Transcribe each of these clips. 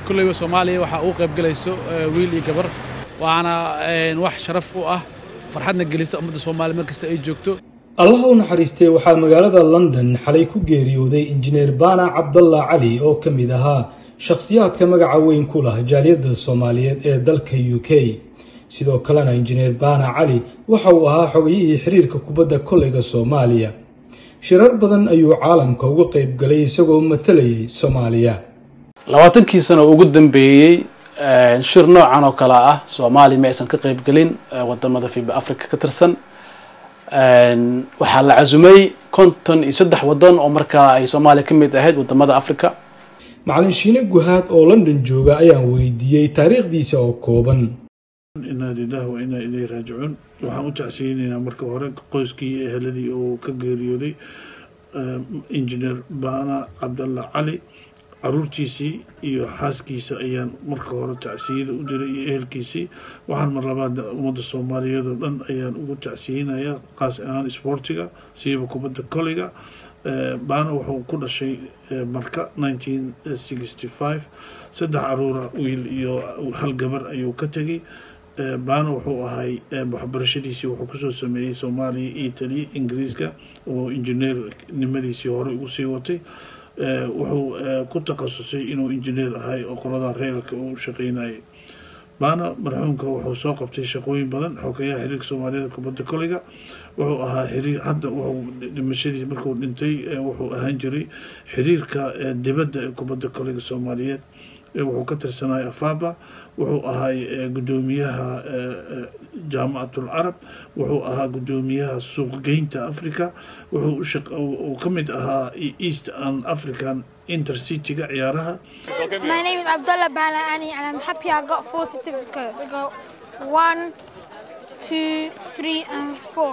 kolleyba soomaaliya waxaa ugu qayb gelayso wiil iyo gabar waana wax sharaf u ah farxadna gelisa ummadda soomaaliya mar kasta ay joogto allaha u naxariistay waxaa magaalada london xalay ku geeriyooday injineer baana cabdalla cali oo ka mid ahaa shakhsiyaadka magaca weyn ku lah jaaliyadda soomaaliyeed ee dalka u k sidoo kalena injineer baana cali waxa uu ahaa xogayihii xiriirka kubadda koleyga soomaaliya shirar badan ayuu caalamka uga qayb galay isagoo matalayay soomaaliya labaatankii sano ugu dambeeyey shir noocan oo kale ah soomaaliya ma aysan ka qayb gelin wadamada fiba africa ka tirsan waxaa la casumay konton iyo saddex wadan oo markaa ay soomaaliya ka mid ahayd wadamada africa macalin shiine guhaad oo london jooga ayaan weydiiyey taariikhdiisa oo kooban inaa lilahi wa inaa ilayhi raajicuun waxaan u tacsiyeynaynaa marka hore qoyskii iyo eheladii oo ka geeriyooday injineer baana cabdalla cali caruurtiisii iyo xaaskiisa ayaan marka hore tacsiyada u diray iyo ehelkiisii waxaan mar labaad ummadda soomaaliyeed oo dhan ayaan ugu tacsiyeynayaa qaas ahaan isboortiga siiba kubadda koleyga baana wuxuu ku dhashay marka nineteen sixty five saddex caruura wiil iyo hal gabar ayuu ka tegay baana wuxuu ahay waxbarashadiisii wuxuu kusoo sameeyey soomaaliya italy ingiriiska oo injineer nimadiisii hore ugu sii watay wuxuu ku takhasusay inuu injineer ahay oo qolada reerka uu shaqeynayay baana marxuumka wuxuu soo qabtay shaqooyin badan xogeyaha xiriirka soomaaliyeed kubadda koleyga wuxuu ahaa xiriir hadda wuxuu dhimashadiis markuu dhintay wuxuu ahaan jiray xiriirka dibadda ee kubadda koleyga soomaaliyeed wuxuu ka tirsanay afaba wuxuu ahay guddoomiyaha jaamacatul carab wuxuu ahaa guddoomiyaha suuqgeynta africa wuxuu ka mid ahaa east and african intercityga ciyaaraha My name is Abdullah Balani and I'm happy I got four certificates. I got one, two, three and four.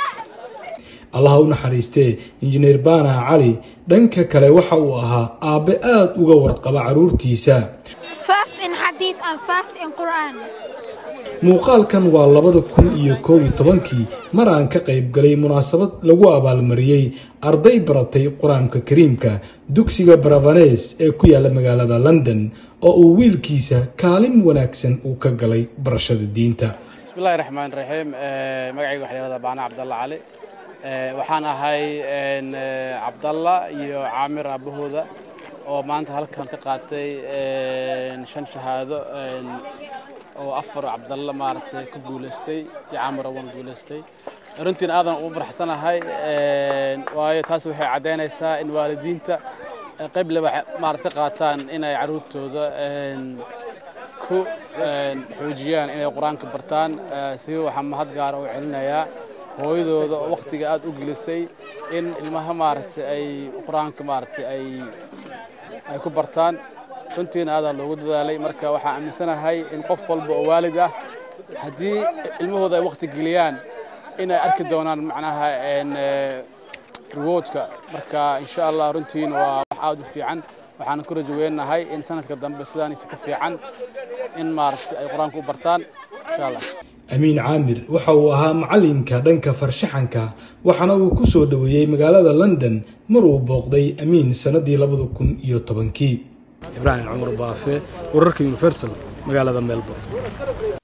allaha u naxariistee injineer baana cali dhanka kale waxa uu ahaa aabbe aad uga warqaba carruurtiisa First in Hadith and first in Quran. muuqaalkan waa labada kun iyo koob iyo tobankii mar aan ka qayb galay munaasabad lagu abaalmariyey arday baratay qur-aanka kariimka dugsiga bravanes ee ku yaalla magaalada london oo uu wiilkiisa kaalin wanaagsan uu ka galay barashada diinta bismillahi raxmaan raxiim magacayga waxaa yihahdaa baana cabdalla cali waxaan ahay cabdalla iyo caamir aabahooda oo maanta halkan ka qaatay shan shahaado oo afar cabdalla maaragtay ku guulaystay iyo caamir awan guulaystay runtiin aadan ugu faraxsanahay waayo taas waxay caddaynaysaa in waalidiinta qayb leba maarad ka qaataan inay carruurtooda ku xoojiyaan inay qur-aanka bartaan si waxaa mahad gaara u celinayaa hooyadooda oo wakhtiga aad u gelisay in ilmaha maaragtay ay qur-aanka maaragtay ay ay ku bartaan runtiina aadaa loogu dadaalay marka waxaan aaminsanahay in qof walba oo waalid ah haddii ilmahooda ay wakhti geliyaan inay arki doonaan macnaha rewardka marka insha allah runtiina waa wax aad u fiican waxaan ku rajaweynahay in sanadka dambe sidaanisa ka fiican in maaragtay ay qur-aanka u bartaan insha allah amiin caamir waxa uu ahaa macalinka dhanka farshaxanka waxaana uu ku soo dhoweeyey magaalada london mar uu booqday amiin sannadii labada kun iyo tobankii ibraahim cumar baafe wararka universal magaalada melbourne